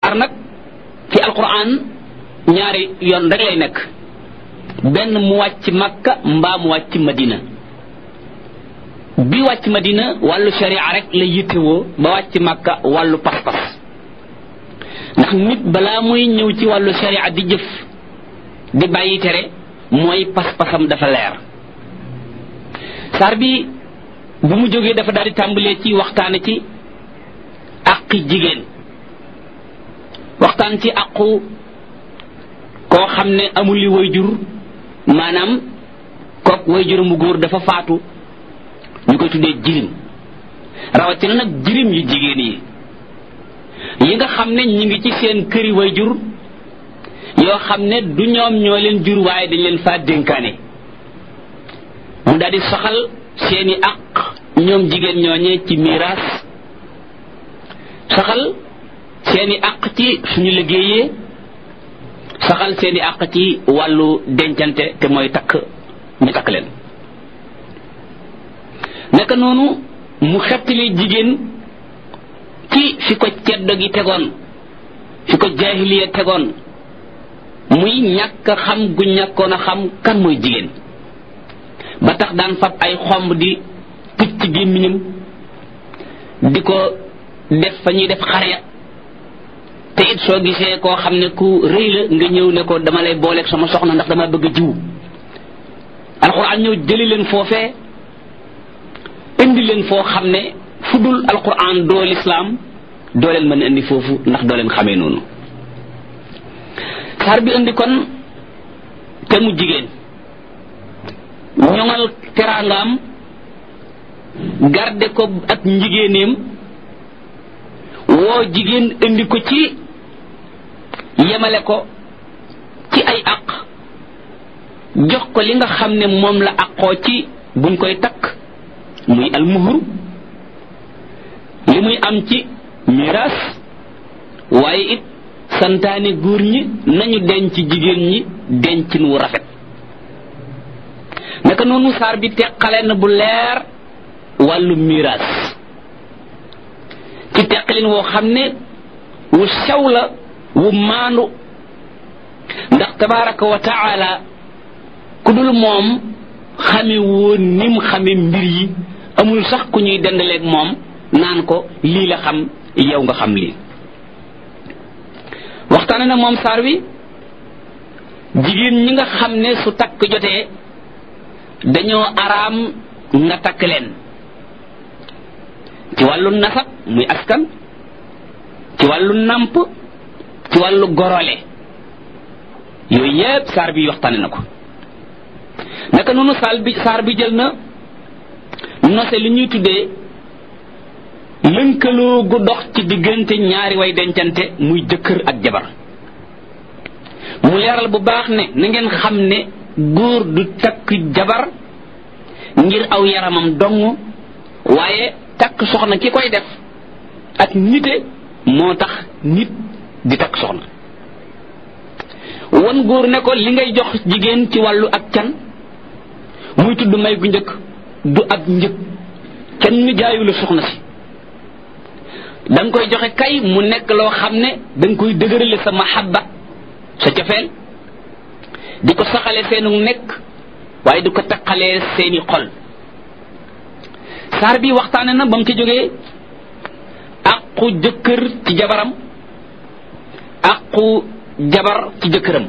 saar nag ci alquran ñaari yoon rek lay nekk benn mu wàcc makka mbaa mu wàcc madina bi wàcc madina wàllu sharia rek la yittewoo ba wàcc makka wàllu pas-pas ndax nit balaa muy ñëw ci wàllu sharia di jëf di bàyyi tere mooy pas-pasam dafa leer saar bi bu mu jógee dafa daal di tàmbalee ci waxtaane ci àqi jigéen waxtaan ci àqu koo xam ne amul li wayjur maanaam kook wayjur mu góor dafa faatu ñu koy tuddee jirim rawatina nag jirim yu jigéen yi yi nga xam ne ñi ngi ci seen këri wayjur yoo xam ne du ñoom ñoo leen jur waaye dañ leen faa dénkaane mu daal di soxal seeni àq ñoom jigéen ñooñee ci miraas saxal seeni àq ci suñu liggéeyee saxal seeni àq ci wàllu dencante te mooy takk ñu takk leen naka noonu mu xettali jigéen ci fi ko ceddo gi tegoon fi ko jaahiliya tegoon muy ñàkk xam gu ñàkkoon a xam kan mooy jigéen ba tax daan fab ay xomb di tëj ci gémmiñam di ko def fa ñuy def xare te it soo gisee koo xam ne ku rëy la nga ñëw ne ko dama lay booleeg sama soxna ndax dama bëgg a jiw alxuraan ñëw jëli leen foofee indi leen foo xam ne fu dul alxuraan doo lislaam doo leen mën a indi foofu ndax doo leen xamee noonu saar bi indi kon te mu jigéen ñoŋal teraangaam garde ko ak njigéeneem woo jigéen indi ko ci yemale ko ci ay aq jox ko li nga xam ne moom la aqoo ci buñ koy takk muy almuhru li muy am ci miraas waaye it santaane góor ñi nañu denc jigéen ñi dencin wu rafet naka noonu saar bi teqale na bu leer wàllu miraas ci teqalin woo xam ne wu sew la wu maandu ndax tabaraka wa taala ku dul moom xame woon nim xame mbir yi amul sax ku ñuy dendaleeg moom naan ko lii la xam yow nga xam lii waxtaane na moom saar wi jigéen ñi nga xam ne su takk jotee dañoo araam nga takk leen ci wàllu nasab muy askan ci wàllu namp ci wàllu gorole yooyu yépp saar bi waxtaane na ko naka noonu saal bi saar bi jël na nose li ñuy tuddee lënkaloo gu dox ci diggante ñaari way dencante muy jëkkër ak jabar mu leeral bu baax ne na ngeen xam ne góor du takk jabar ngir aw yaramam dong waaye takk soxna ki koy def ak nite moo tax nit di takk soxna wan góor ne ko li ngay jox jigéen ci wàllu ak can muy tudd may gu njëkk du ab njëg kenn jaayu la soxna si da nga koy joxe kay mu nekk loo xam ne da nga koy dëgërale sa mahabba sa cofeel di ko saxale seenu nekk waaye di ko taqalee seeni xol saar bi waxtaane na ba mu ci jógee aqu jëkkër ci jabaram aqu jabar ci jëkkëram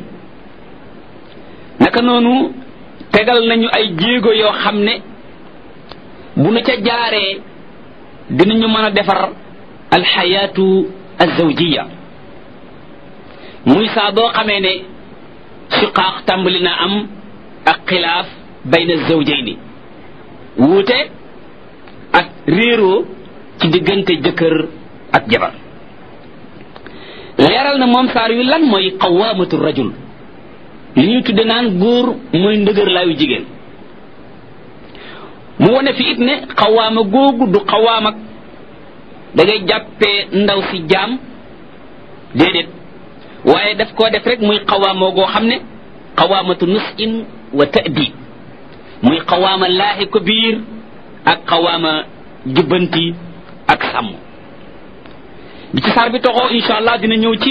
naka noonu tegal nañu ay jéego yoo xam ne bu nu ca jaaree dinañu mën a defar alxayaatu alzawjiya muy saa boo xamee ne siqaax tàmbali na am ak xilaaf bayna zawjayni wuute ak réeroo ci diggante jëkkër ak jabar leeral na moom saar wi lan mooy qawaamatu rajul li ñuy tudde naan góor mooy ndëgër laayu jigéen mu wone fi it ne xawaama googu du xawaam ak da ngay jàppee ndaw si jaam déedéet waaye daf koo def rek muy xawaamoo goo xam ne xawaamatu nusin wa ta'dib muy xawaama laahi ko biir ak xawaama jubbanti ak sàmm bi ci saar bi toxoo insha allah dina ñëw ci